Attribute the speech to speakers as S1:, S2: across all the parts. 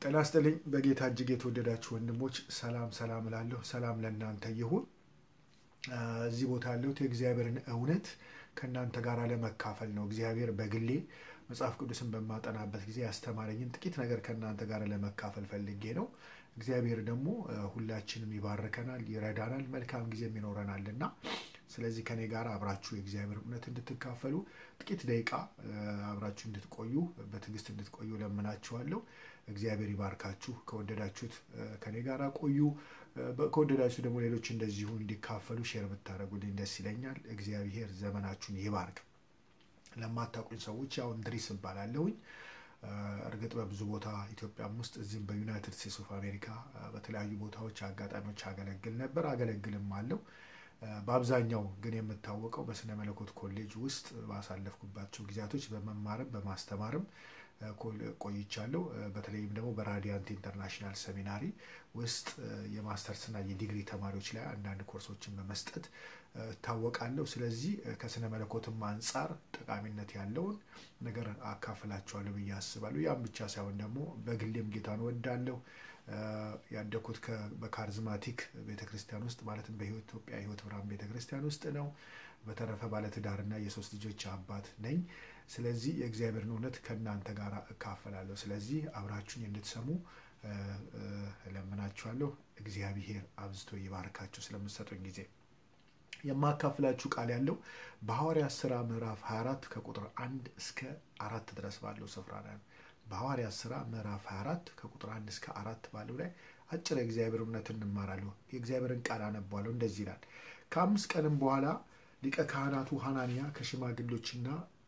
S1: ጤና ይስጥልኝ በጌታ እጅግ የተወደዳችሁ ወንድሞች ሰላም ሰላም እላለሁ። ሰላም ለእናንተ ይሁን። እዚህ ቦታ ያለሁት የእግዚአብሔርን እውነት ከእናንተ ጋር ለመካፈል ነው። እግዚአብሔር በግሌ መጽሐፍ ቅዱስን በማጠናበት ጊዜ ያስተማረኝን ጥቂት ነገር ከእናንተ ጋር ለመካፈል ፈልጌ ነው። እግዚአብሔር ደግሞ ሁላችንም ይባርከናል፣ ይረዳናል፣ መልካም ጊዜም ይኖረናል እና ስለዚህ ከኔ ጋር አብራችሁ የእግዚአብሔር እውነት እንድትካፈሉ ጥቂት ደቂቃ አብራችሁ እንድትቆዩ በትዕግስት እንድትቆዩ ለምናችኋለሁ። እግዚአብሔር ይባርካችሁ። ከወደዳችሁት ከኔ ጋር ቆዩ። ከወደዳችሁ ደግሞ ሌሎች እንደዚሁ እንዲካፈሉ ሼር ብታደርጉልኝ ደስ ይለኛል። እግዚአብሔር ዘመናችሁን ይባርክ። ለማታውቁኝ ሰዎች ያው እንድሪስ እባላለሁኝ። እርግጥ በብዙ ቦታ ኢትዮጵያም ውስጥ እዚህም በዩናይትድ ስቴትስ ኦፍ አሜሪካ በተለያዩ ቦታዎች አጋጣሚዎች አገለግል ነበር፣ አገለግልም አለው። በአብዛኛው ግን የምታወቀው በስነ መለኮት ኮሌጅ ውስጥ ባሳለፍኩባቸው ጊዜያቶች በመማርም በማስተማርም ቆይቻለሁ። በተለይም ደግሞ በራዲያንት ኢንተርናሽናል ሰሚናሪ ውስጥ የማስተርስና የዲግሪ ተማሪዎች ላይ አንዳንድ ኮርሶችን በመስጠት እታወቃለሁ። ስለዚህ ከስነ መለኮትም አንጻር ጠቃሚነት ያለውን ነገር አካፍላችኋለሁ ብዬ አስባለሁ። ያም ብቻ ሳይሆን ደግሞ በግሌም ጌታን ወዳለሁ። ያደግኩት በካሪዝማቲክ ቤተክርስቲያን ውስጥ ማለትም በኢትዮጵያ ሕይወት ብርሃን ቤተክርስቲያን ውስጥ ነው። በተረፈ ባለትዳርና የሶስት ልጆች አባት ነኝ። ስለዚህ የእግዚአብሔርን እውነት ከእናንተ ጋር እካፈላለሁ። ስለዚህ አብራችሁኝ እንድትሰሙ እለምናችኋለሁ። እግዚአብሔር አብዝቶ ይባርካችሁ ስለምትሰጡኝ ጊዜ። የማካፍላችሁ ቃል ያለው በሐዋርያት ሥራ ምዕራፍ 24 ከቁጥር አንድ እስከ አራት ድረስ ባለው ስፍራ ነው። በሐዋርያት ሥራ ምዕራፍ 24 ከቁጥር አንድ እስከ አራት ባለው ላይ አጭር የእግዚአብሔር እውነት እንማራለሁ። የእግዚአብሔርን ቃል አነባለሁ። እንደዚህ ይላል። ከአምስት ቀንም በኋላ ሊቀ ካህናቱ ሐናንያ ከሽማግሎችና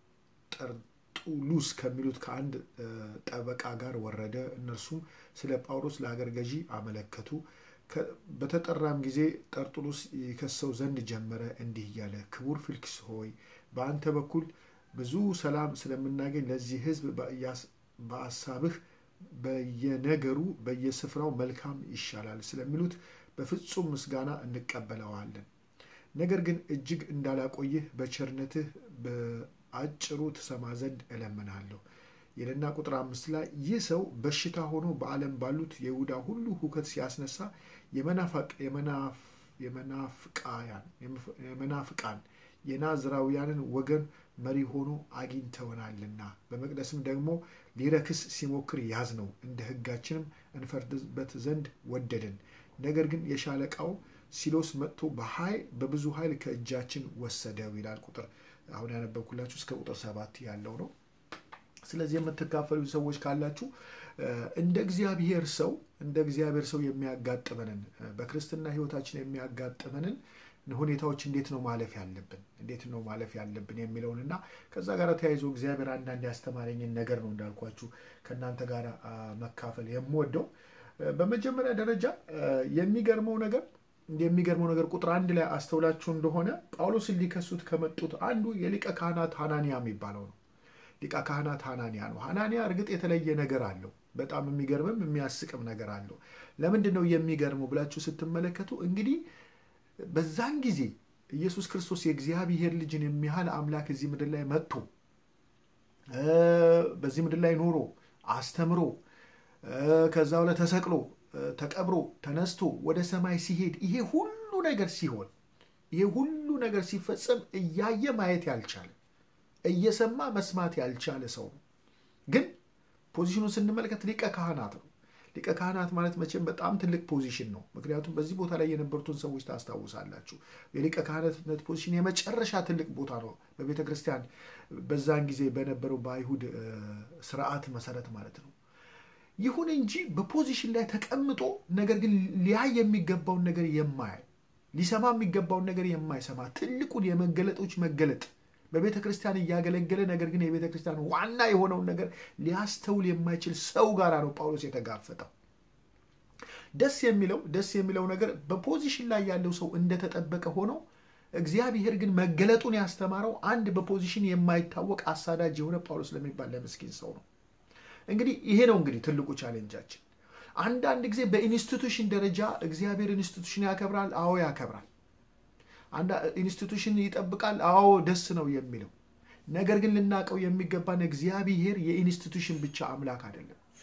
S1: ጠርጡሉስ ከሚሉት ከአንድ ጠበቃ ጋር ወረደ። እነርሱም ስለ ጳውሎስ ለሀገር ገዢ አመለከቱ። በተጠራም ጊዜ ጠርጡሉስ ይከሰው ዘንድ ጀመረ፣ እንዲህ እያለ ክቡር ፊልክስ ሆይ በአንተ በኩል ብዙ ሰላም ስለምናገኝ ለዚህ ሕዝብ በአሳብህ በየነገሩ በየስፍራው መልካም ይሻላል ስለሚሉት በፍጹም ምስጋና እንቀበለዋለን። ነገር ግን እጅግ እንዳላቆይህ በቸርነትህ በአጭሩ ትሰማ ዘንድ እለምንሃለሁ ይልና ቁጥር አምስት ላይ ይህ ሰው በሽታ ሆኖ በዓለም ባሉት የይሁዳ ሁሉ ሁከት ሲያስነሳ የመናፍቃን የናዝራውያንን ወገን መሪ ሆኖ አግኝተውናልና በመቅደስም ደግሞ ሊረክስ ሲሞክር ያዝ ነው። እንደ ሕጋችንም እንፈርድበት ዘንድ ወደድን። ነገር ግን የሻለቃው ሲሎስ መጥቶ በኃይል በብዙ ኃይል ከእጃችን ወሰደው ይላል። ቁጥር አሁን ያነበብኩላችሁ እስከ ቁጥር ሰባት ያለው ነው። ስለዚህ የምትካፈሉ ሰዎች ካላችሁ እንደ እግዚአብሔር ሰው እንደ እግዚአብሔር ሰው የሚያጋጥመንን በክርስትና ሕይወታችን የሚያጋጥመንን ሁኔታዎች እንዴት ነው ማለፍ ያለብን እንዴት ነው ማለፍ ያለብን የሚለውን እና ከዛ ጋር ተያይዞ እግዚአብሔር አንዳንድ ያስተማረኝን ነገር ነው እንዳልኳችሁ ከእናንተ ጋር መካፈል የምወደው። በመጀመሪያ ደረጃ የሚገርመው ነገር የሚገርመው ነገር ቁጥር አንድ ላይ አስተውላችሁ እንደሆነ ጳውሎስን ሊከሱት ከመጡት አንዱ የሊቀ ካህናት ሐናንያ የሚባለው ነው። ሊቀ ካህናት ሐናንያ ነው። ሐናንያ እርግጥ የተለየ ነገር አለው። በጣም የሚገርምም የሚያስቅም ነገር አለው። ለምንድን ነው የሚገርመው ብላችሁ ስትመለከቱ እንግዲህ በዛን ጊዜ ኢየሱስ ክርስቶስ የእግዚአብሔር ልጅን የሚያህል አምላክ እዚህ ምድር ላይ መጥቶ በዚህ ምድር ላይ ኖሮ አስተምሮ ከዛው ላይ ተሰቅሎ ተቀብሮ ተነስቶ ወደ ሰማይ ሲሄድ ይሄ ሁሉ ነገር ሲሆን ይሄ ሁሉ ነገር ሲፈጸም እያየ ማየት ያልቻለ እየሰማ መስማት ያልቻለ ሰው ነው። ግን ፖዚሽኑን ስንመለከት ሊቀ ካህናት ነው። ሊቀ ካህናት ማለት መቼም በጣም ትልቅ ፖዚሽን ነው። ምክንያቱም በዚህ ቦታ ላይ የነበሩትን ሰዎች ታስታውሳላችሁ። የሊቀ ካህናትነት ፖዚሽን የመጨረሻ ትልቅ ቦታ ነው በቤተ ክርስቲያን በዛን ጊዜ በነበረው በአይሁድ ስርዓት መሰረት ማለት ነው። ይሁን እንጂ በፖዚሽን ላይ ተቀምጦ ነገር ግን ሊያይ የሚገባውን ነገር የማያይ ሊሰማ የሚገባውን ነገር የማይሰማ ትልቁን የመገለጦች መገለጥ በቤተ ክርስቲያን እያገለገለ ነገር ግን የቤተ ክርስቲያን ዋና የሆነውን ነገር ሊያስተውል የማይችል ሰው ጋር ነው ጳውሎስ የተጋፈጠው። ደስ የሚለው ደስ የሚለው ነገር በፖዚሽን ላይ ያለው ሰው እንደተጠበቀ ሆኖ እግዚአብሔር ግን መገለጡን ያስተማረው አንድ በፖዚሽን የማይታወቅ አሳዳጅ የሆነ ጳውሎስ ለሚባል ለምስኪን ሰው ነው። እንግዲህ ይሄ ነው እንግዲህ ትልቁ ቻሌንጃችን። አንዳንድ ጊዜ በኢንስቲቱሽን ደረጃ እግዚአብሔር ኢንስቲቱሽን ያከብራል። አዎ ያከብራል። አንድ ኢንስቲቱሽን ይጠብቃል። አዎ ደስ ነው የሚለው ነገር ግን ልናውቀው የሚገባን እግዚአብሔር የኢንስቲቱሽን ብቻ አምላክ አይደለም።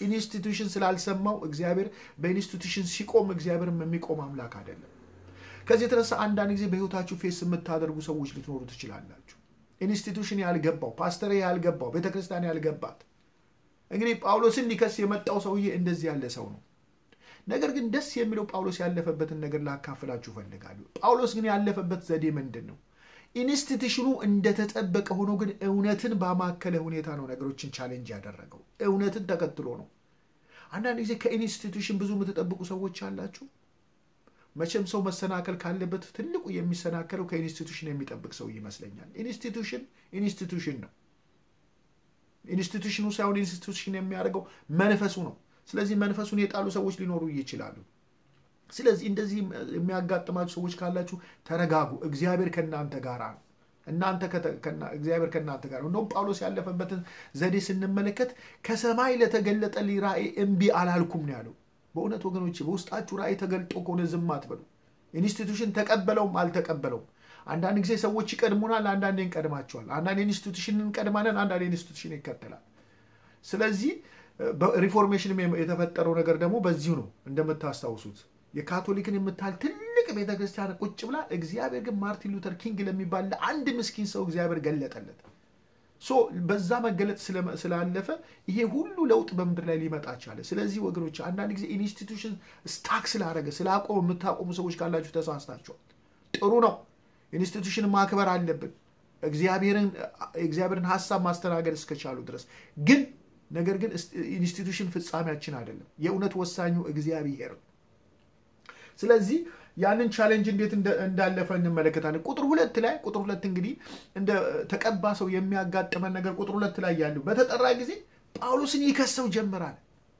S1: ኢንስቲቱሽን ስላልሰማው እግዚአብሔር በኢንስቲቱሽን ሲቆም እግዚአብሔርም የሚቆም አምላክ አይደለም። ከዚህ የተነሳ አንዳንድ ጊዜ በህይወታችሁ ፌስ የምታደርጉ ሰዎች ልትኖሩ ትችላላችሁ። ኢንስቲቱሽን ያልገባው ፓስተር ያልገባው ቤተክርስቲያን ያልገባት እንግዲህ ጳውሎስን ሊከስ የመጣው ሰውዬ እንደዚህ ያለ ሰው ነው። ነገር ግን ደስ የሚለው ጳውሎስ ያለፈበትን ነገር ላካፍላችሁ እፈልጋለሁ። ጳውሎስ ግን ያለፈበት ዘዴ ምንድን ነው? ኢንስቲቱሽኑ እንደተጠበቀ ሆኖ ግን እውነትን ባማከለ ሁኔታ ነው ነገሮችን ቻሌንጅ ያደረገው። እውነትን ተከትሎ ነው። አንዳንድ ጊዜ ከኢንስቲቱሽን ብዙ የምትጠብቁ ሰዎች አላችሁ። መቼም ሰው መሰናከል ካለበት ትልቁ የሚሰናከለው ከኢንስቲቱሽን የሚጠብቅ ሰው ይመስለኛል። ኢንስቲቱሽን ኢንስቲቱሽን ነው። ኢንስቲቱሽኑ ሳይሆን ኢንስቲቱሽን የሚያደርገው መንፈሱ ነው። ስለዚህ መንፈሱን የጣሉ ሰዎች ሊኖሩ ይችላሉ። ስለዚህ እንደዚህ የሚያጋጥማችሁ ሰዎች ካላችሁ ተረጋጉ። እግዚአብሔር ከእናንተ ጋር ነው። እናንተ እግዚአብሔር ከእናንተ ጋር ነው። እንደውም ጳውሎስ ያለፈበትን ዘዴ ስንመለከት ከሰማይ ለተገለጠ ራእይ እምቢ አላልኩም ነው ያለው። በእውነት ወገኖች በውስጣችሁ ራእይ ተገልጦ ከሆነ ዝም አትበሉ። ኢንስቲቱሽን ተቀበለውም አልተቀበለውም አንዳንድ ጊዜ ሰዎች ይቀድሙናል፣ አንዳንዴ እንቀድማቸዋል። አንዳንድ ኢንስቲቱሽን እንቀድማለን፣ አንዳንድ ኢንስቲቱሽን ይከተላል። ስለዚህ ሪፎርሜሽን የተፈጠረው ነገር ደግሞ በዚሁ ነው። እንደምታስታውሱት የካቶሊክን የምታህል ትልቅ ቤተክርስቲያን ቁጭ ብላ፣ እግዚአብሔር ግን ማርቲን ሉተር ኪንግ ለሚባል ለአንድ ምስኪን ሰው እግዚአብሔር ገለጠለት። ሶ በዛ መገለጥ ስላለፈ ይሄ ሁሉ ለውጥ በምድር ላይ ሊመጣ ቻለ። ስለዚህ ወገኖች አንዳንድ ጊዜ ኢንስቲቱሽን ስታክ ስላደረገ ስላቆመ የምታቆሙ ሰዎች ካላችሁ ተሳስታችኋል። ጥሩ ነው። ኢንስቲቱሽን ማክበር አለብን፣ እግዚአብሔርን ሀሳብ ማስተናገድ እስከቻሉ ድረስ ግን ነገር ግን ኢንስቲቱሽን ፍጻሜያችን አይደለም። የእውነት ወሳኙ እግዚአብሔር ነው። ስለዚህ ያንን ቻሌንጅ እንዴት እንዳለፈ እንመለከታለን። ቁጥር ሁለት ላይ ቁጥር ሁለት እንግዲህ እንደ ተቀባ ሰው የሚያጋጥመን ነገር ቁጥር ሁለት ላይ ያለው በተጠራ ጊዜ ጳውሎስን ይከሰው ጀምራል።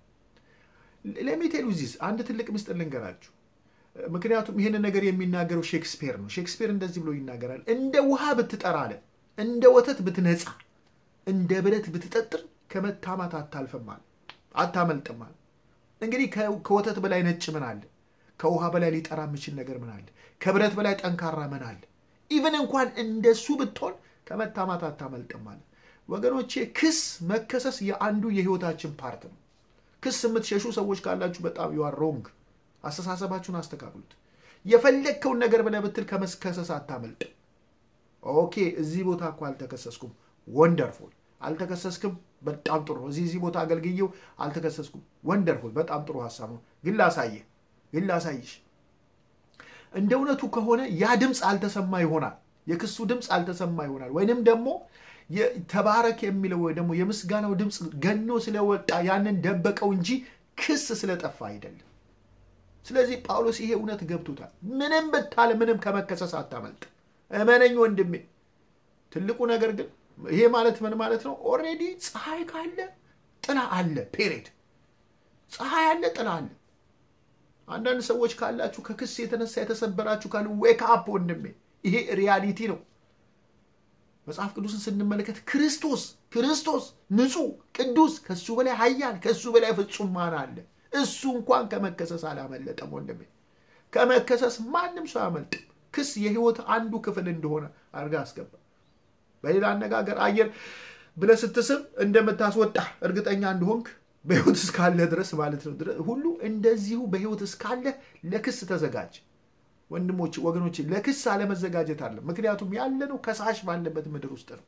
S1: ለሚቴሉ ዚስ አንድ ትልቅ ምስጢር ልንገራችሁ። ምክንያቱም ይህንን ነገር የሚናገረው ሼክስፒር ነው። ሼክስፒር እንደዚህ ብሎ ይናገራል። እንደ ውሃ ብትጠራ አለ፣ እንደ ወተት ብትነጻ፣ እንደ ብረት ብትጠጥር ከመታማት አታልፍም አለ፣ አታመልጥም አለ። እንግዲህ ከወተት በላይ ነጭ ምን አለ? ከውሃ በላይ ሊጠራ የሚችል ነገር ምን አለ? ከብረት በላይ ጠንካራ ምን አለ? ኢቨን እንኳን እንደሱ ብትሆን ከመታማት አታመልጥም አለ። ወገኖቼ ክስ መከሰስ የአንዱ የህይወታችን ፓርት ነው። ክስ የምትሸሹ ሰዎች ካላችሁ በጣም ዩአር ሮንግ። አስተሳሰባችሁን አስተካክሉት። የፈለግከውን ነገር ብለህ ብትል ከመከሰስ አታመልጥ። ኦኬ እዚህ ቦታ እኮ አልተከሰስኩም፣ ወንደርፉል። አልተከሰስክም፣ በጣም ጥሩ ነው። እዚህ እዚህ ቦታ አገልግዬው አልተከሰስኩም፣ ወንደርፉል። በጣም ጥሩ ሀሳብ ነው፣ ግን ላሳየህ፣ ግን ላሳይሽ። እንደ እውነቱ ከሆነ ያ ድምፅ አልተሰማ ይሆናል፣ የክሱ ድምፅ አልተሰማ ይሆናል፣ ወይንም ደግሞ ተባረክ የሚለው ወይ ደግሞ የምስጋናው ድምፅ ገኖ ስለወጣ ያንን ደበቀው እንጂ ክስ ስለጠፋ አይደለም። ስለዚህ ጳውሎስ ይሄ እውነት ገብቶታል። ምንም ብታለ ምንም ከመከሰስ አታመልጥ። እመነኝ ወንድሜ። ትልቁ ነገር ግን ይሄ ማለት ምን ማለት ነው? ኦልሬዲ ፀሐይ ካለ ጥላ አለ። ፔሬድ ፀሐይ አለ፣ ጥላ አለ። አንዳንድ ሰዎች ካላችሁ ከክስ የተነሳ የተሰበራችሁ ካሉ ዌክ አፕ ወንድሜ፣ ይሄ ሪያሊቲ ነው። መጽሐፍ ቅዱስን ስንመለከት ክርስቶስ ክርስቶስ ንጹሕ ቅዱስ፣ ከሱ በላይ ኃያል ከሱ በላይ ፍጹም ማን አለ? እሱ እንኳን ከመከሰስ አላመለጠም ወንድሜ። ከመከሰስ ማንም ሰው አያመልጥም። ክስ የህይወት አንዱ ክፍል እንደሆነ አድርጋ አስገባ። በሌላ አነጋገር አየር ብለህ ስትስብ እንደምታስወጣ እርግጠኛ እንደሆንክ በህይወት እስካለ ድረስ ማለት ነው ሁሉ እንደዚሁ በህይወት እስካለ ለክስ ተዘጋጅ። ወንድሞች ወገኖች፣ ለክስ አለመዘጋጀት አለ። ምክንያቱም ያለነው ከሳሽ ባለበት ምድር ውስጥ ነው።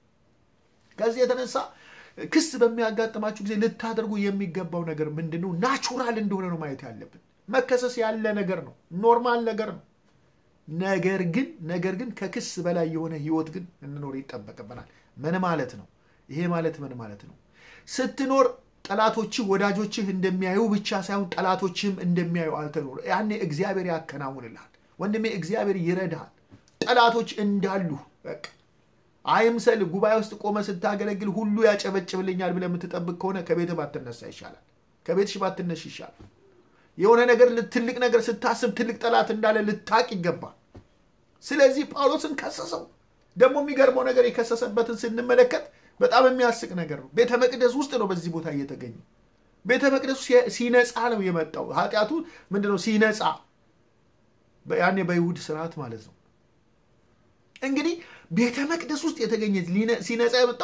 S1: ከዚህ የተነሳ ክስ በሚያጋጥማችሁ ጊዜ ልታደርጉ የሚገባው ነገር ምንድን ነው? ናቹራል እንደሆነ ነው ማየት ያለብን። መከሰስ ያለ ነገር ነው፣ ኖርማል ነገር ነው። ነገር ግን ነገር ግን ከክስ በላይ የሆነ ህይወት ግን እንኖር ይጠበቅብናል። ምን ማለት ነው? ይሄ ማለት ምን ማለት ነው? ስትኖር ጠላቶችህ ወዳጆችህ እንደሚያዩ ብቻ ሳይሆን ጠላቶችህም እንደሚያዩ አልተኖር። ያኔ እግዚአብሔር ያከናውንልሃል ወንድሜ፣ እግዚአብሔር ይረዳሃል። ጠላቶች እንዳሉ በቃ አይምሰል። ጉባኤ ውስጥ ቆመ ስታገለግል ሁሉ ያጨበጭብልኛል ብለህ የምትጠብቅ ከሆነ ከቤትህ ባትነሳ ይሻላል። ከቤትሽ ባትነሽ ይሻላል። የሆነ ነገር ትልቅ ነገር ስታስብ ትልቅ ጠላት እንዳለ ልታቅ ይገባል። ስለዚህ ጳውሎስን ከሰሰው። ደግሞ የሚገርመው ነገር የከሰሰበትን ስንመለከት በጣም የሚያስቅ ነገር ነው። ቤተ መቅደስ ውስጥ ነው በዚህ ቦታ እየተገኘ ቤተ መቅደሱ ሲነጻ ነው የመጣው። ኃጢአቱ ምንድነው? ሲነጻ ያኔ በይሁድ ስርዓት ማለት ነው። እንግዲህ ቤተ መቅደስ ውስጥ የተገኘ ሲነጻ የመጣው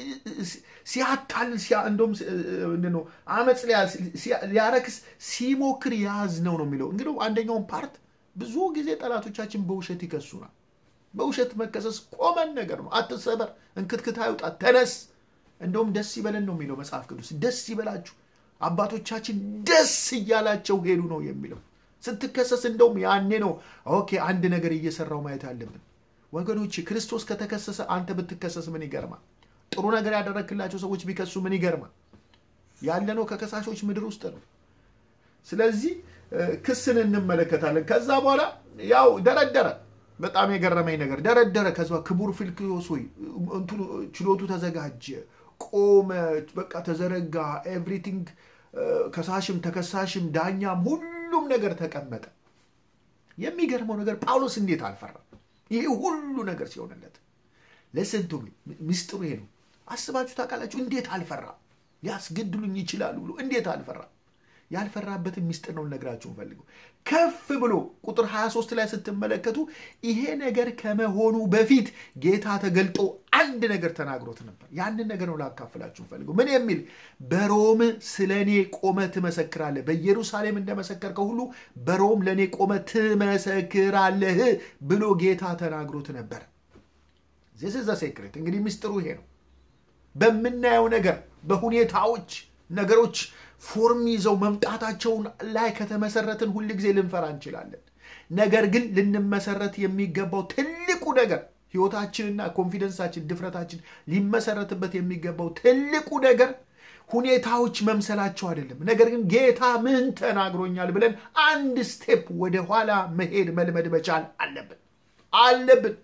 S1: ሲያታልል እንደውም ነው አመፅ ሊያረክስ ሲሞክር ያዝ ነው ነው የሚለው እንግዲህ አንደኛውን ፓርት ብዙ ጊዜ ጠላቶቻችን በውሸት ይከሱናል። በውሸት መከሰስ ቆመን ነገር ነው። አትሰበር፣ እንክትክት አይውጣ፣ ተነስ። እንደውም ደስ ይበለን ነው የሚለው መጽሐፍ ቅዱስ። ደስ ይበላችሁ፣ አባቶቻችን ደስ እያላቸው ሄዱ ነው የሚለው። ስትከሰስ እንደውም ያኔ ነው ኦኬ አንድ ነገር እየሰራው ማየት አለብን ወገኖች። ክርስቶስ ከተከሰሰ አንተ ብትከሰስ ምን ይገርማል? ጥሩ ነገር ያደረግክላቸው ሰዎች ቢከሱ ምን ይገርማል? ያለነው ከከሳሾች ምድር ውስጥ ነው። ስለዚህ ክስን እንመለከታለን። ከዛ በኋላ ያው ደረደረ። በጣም የገረመኝ ነገር ደረደረ። ከዛ ክቡር ፊልክዮስ ሆይ ችሎቱ ተዘጋጀ፣ ቆመ፣ በቃ ተዘረጋ። ኤቭሪቲንግ ከሳሽም ተከሳሽም ዳኛም ሁሉም ነገር ተቀመጠ። የሚገርመው ነገር ጳውሎስ እንዴት አልፈራም? ይሄ ሁሉ ነገር ሲሆንለት ለስንቱ ምስጢሩ ይሄ ነው። አስባችሁ ታውቃላችሁ? እንዴት አልፈራም? ሊያስገድሉኝ ይችላሉ ብሎ እንዴት አልፈራም? ያልፈራበትን ሚስጥር ነው ልነግራችሁ ፈልገው። ከፍ ብሎ ቁጥር 23 ላይ ስትመለከቱ ይሄ ነገር ከመሆኑ በፊት ጌታ ተገልጦ አንድ ነገር ተናግሮት ነበር። ያንን ነገር ነው ላካፍላችሁ ፈልገው። ምን የሚል በሮም ስለ እኔ ቆመ ትመሰክራለህ፣ በኢየሩሳሌም እንደመሰከርከው ሁሉ በሮም ለእኔ ቆመ ትመሰክራለህ ብሎ ጌታ ተናግሮት ነበር። ዚስ ዘ ሴክሬት። እንግዲህ ሚስጥሩ ይሄ ነው። በምናየው ነገር በሁኔታዎች ነገሮች ፎርም ይዘው መምጣታቸውን ላይ ከተመሰረትን ሁል ጊዜ ልንፈራ እንችላለን። ነገር ግን ልንመሰረት የሚገባው ትልቁ ነገር ህይወታችንና ኮንፊደንሳችን፣ ድፍረታችን ሊመሰረትበት የሚገባው ትልቁ ነገር ሁኔታዎች መምሰላቸው አይደለም። ነገር ግን ጌታ ምን ተናግሮኛል ብለን አንድ ስቴፕ ወደ ኋላ መሄድ መልመድ መቻል አለብን አለብን።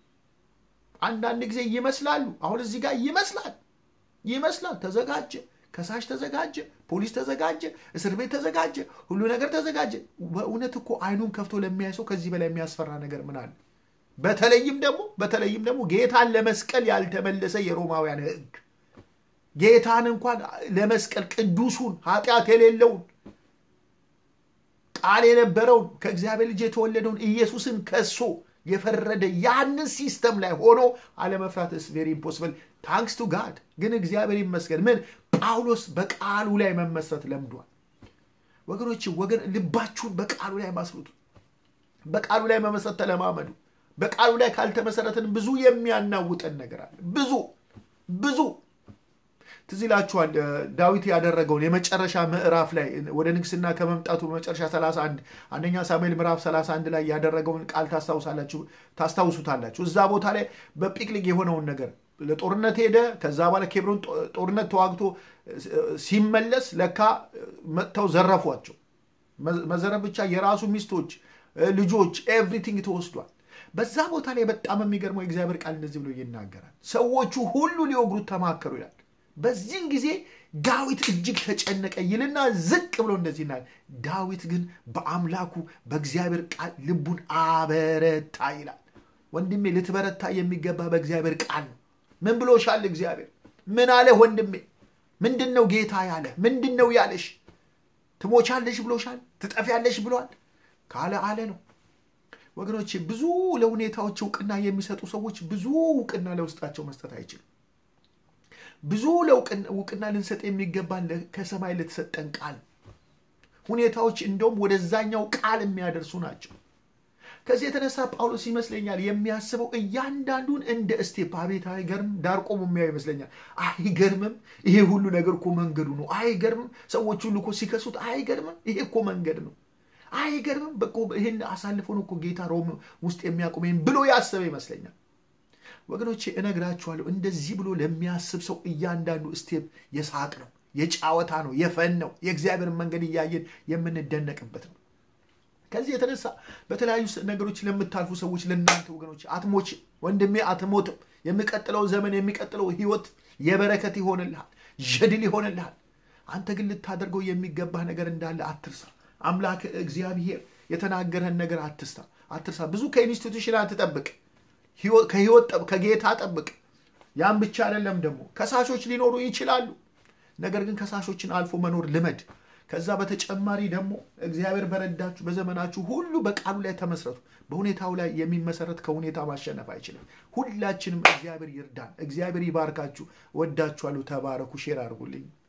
S1: አንዳንድ ጊዜ ይመስላሉ። አሁን እዚህ ጋር ይመስላል ይመስላል ተዘጋጀ ከሳሽ ተዘጋጀ፣ ፖሊስ ተዘጋጀ፣ እስር ቤት ተዘጋጀ፣ ሁሉ ነገር ተዘጋጀ። በእውነት እኮ አይኑን ከፍቶ ለሚያይ ሰው ከዚህ በላይ የሚያስፈራ ነገር ምን አለ? በተለይም ደግሞ በተለይም ደግሞ ጌታን ለመስቀል ያልተመለሰ የሮማውያን ሕግ ጌታን እንኳን ለመስቀል ቅዱሱን ኃጢአት የሌለውን ቃል የነበረውን ከእግዚአብሔር ልጅ የተወለደውን ኢየሱስን ከሶ የፈረደ ያንን ሲስተም ላይ ሆኖ አለመፍራት ስ ቬሪ ኢምፖስብል ታንክስ ቱ ጋድ ግን እግዚአብሔር ይመስገን ምን ጳውሎስ በቃሉ ላይ መመስረት ለምዷል ወገኖች ወገን ልባችሁን በቃሉ ላይ ማስሩት በቃሉ ላይ መመስረት ተለማመዱ በቃሉ ላይ ካልተመሰረትን ብዙ የሚያናውጠን ነገር አለ ብዙ ብዙ ትዝ ይላችኋል ዳዊት ያደረገውን የመጨረሻ ምዕራፍ ላይ ወደ ንግስና ከመምጣቱ መጨረሻ 31 አንደኛ ሳሙኤል ምዕራፍ 31 ላይ ያደረገውን ቃል ታስታውሱታላችሁ እዛ ቦታ ላይ በጲቅሊቅ የሆነውን ነገር ለጦርነት ሄደ ከዛ በኋላ ኬብሮን ጦርነት ተዋግቶ ሲመለስ ለካ መጥተው ዘረፏቸው መዘረፍ ብቻ የራሱ ሚስቶች ልጆች ኤቭሪቲንግ ተወስዷል በዛ ቦታ ላይ በጣም የሚገርመው የእግዚአብሔር ቃል እንደዚህ ብሎ ይናገራል ሰዎቹ ሁሉ ሊወግሩት ተማከሩ ይላል በዚህን ጊዜ ዳዊት እጅግ ተጨነቀ ይልና ዝቅ ብሎ እንደዚህ ይናል ዳዊት ግን በአምላኩ በእግዚአብሔር ቃል ልቡን አበረታ ይላል ወንድሜ ልትበረታ የሚገባ በእግዚአብሔር ቃል ነው ምን ብሎሻል እግዚአብሔር ምን አለ ወንድሜ ምንድን ነው ጌታ ያለ ምንድን ነው ያለሽ ትሞቻለሽ ብሎሻል ትጠፊያለሽ ብሏል ካለ አለ ነው ወገኖች ብዙ ለሁኔታዎች እውቅና የሚሰጡ ሰዎች ብዙ እውቅና ለውስጣቸው መስጠት አይችሉም ብዙ እውቅና ልንሰጥ የሚገባን ከሰማይ ለተሰጠን ቃል ሁኔታዎች እንደውም ወደዛኛው ቃል የሚያደርሱ ናቸው ከዚህ የተነሳ ጳውሎስ ይመስለኛል የሚያስበው እያንዳንዱን እንደ እስቴፕ አቤት አይገርም ዳር ቆሞ የሚያው ይመስለኛል አይገርምም ይሄ ሁሉ ነገር እኮ መንገዱ ነው አይገርምም ሰዎች ሁሉ እኮ ሲከሱት አይገርምም ይሄ እኮ መንገድ ነው አይገርምም በቆ ይህን አሳልፎ ነው እኮ ጌታ ሮም ውስጥ የሚያቆመኝ ብሎ ያሰበ ይመስለኛል ወገኖቼ እነግራችኋለሁ እንደዚህ ብሎ ለሚያስብ ሰው እያንዳንዱ ስቴፕ የሳቅ ነው የጫወታ ነው የፈን ነው የእግዚአብሔርን መንገድ እያየን የምንደነቅበት ነው ከዚህ የተነሳ በተለያዩ ነገሮች ለምታልፉ ሰዎች ለእናንተ ወገኖች አትሞች ወንድሜ አትሞትም የሚቀጥለው ዘመን የሚቀጥለው ህይወት የበረከት ይሆንልሃል ጀድል ይሆንልሃል አንተ ግን ልታደርገው የሚገባህ ነገር እንዳለ አትርሳ አምላክ እግዚአብሔር የተናገረህን ነገር አትስታ አትርሳ ብዙ ከኢንስቲቱሽን አትጠብቅ ከህይወት ከጌታ ጠብቅ ያም ብቻ አይደለም ደግሞ ከሳሾች ሊኖሩ ይችላሉ ነገር ግን ከሳሾችን አልፎ መኖር ልመድ ከዛ በተጨማሪ ደግሞ እግዚአብሔር በረዳችሁ በዘመናችሁ ሁሉ በቃሉ ላይ ተመስረቱ። በሁኔታው ላይ የሚመሰረት ከሁኔታ ማሸነፍ አይችልም። ሁላችንም እግዚአብሔር ይርዳን። እግዚአብሔር ይባርካችሁ። ወዳችኋለሁ። ተባረኩ። ሼር አድርጉልኝ።